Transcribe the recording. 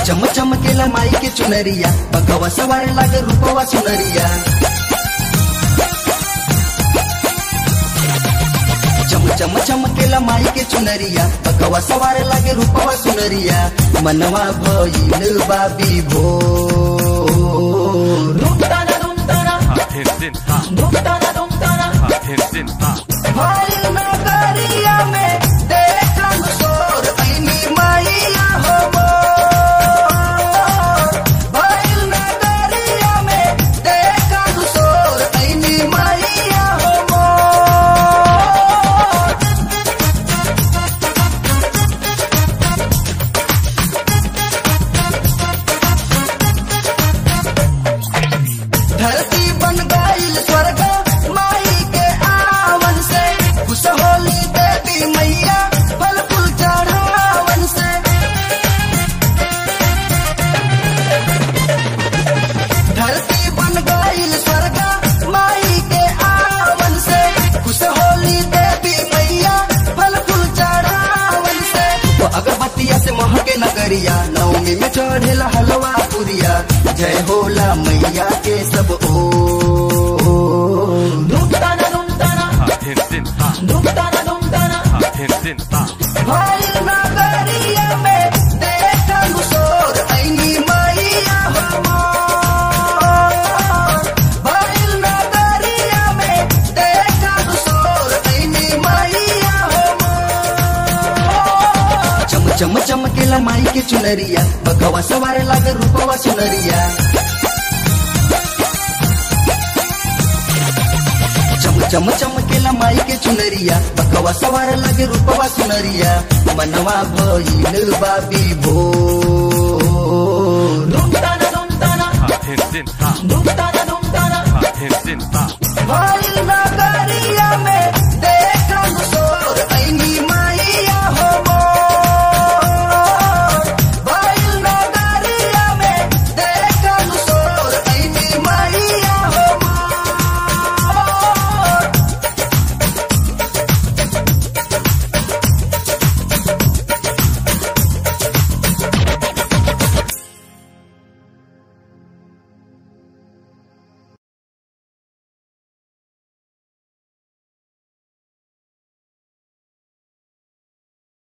चम चमकेला माई के चुनरिया बगवा सवार लागे रूपवा सुनरिया चम चम चमकेला माई के चुनरिया बगवा सवार लागे रूपवा सुनरिया मनवा भइल बाबी भोर Dumtana dumtana, Hindin ha, dumtana dumtana, hindin ha, भइल नगरिया में देखन सोर ऐनी माइया हो मोर। भइल नगरिया में देखन सोर ऐनी माइया हो मोर। धरती बन गईल स्वर्ग माई के आवन से खुश होली देवी मैया फल फूल चढ़ावन से धरती बन गईल स्वर्ग माई के आवन से खुश होली देवी मैया फल फूल चढ़ावन से वो अगरबत्तिया से महके नगरिया नवमी में चढ़ेला हलवा पुरिया जय होला मैया के सब ओ dumtana dumtana, hindin ha, dumtana dumtana, hindin ha, भइल नगरिया में देखन सोर ऐनी मैया हो मोर। भइल नगरिया में देखन सोर ऐनी मैया हो मोर। चम चम चमकेला माई के चुनरिया बगवा सवार लागे रूपवा सुनरिया चम चम चमकेला माई के चुनरिया बकवा सवार लगे रूपवा सुनरिया मनवा भइल बाबी भोर dumtana dumtana, hindin ha, dumtana dumtana, hindin ha, भइल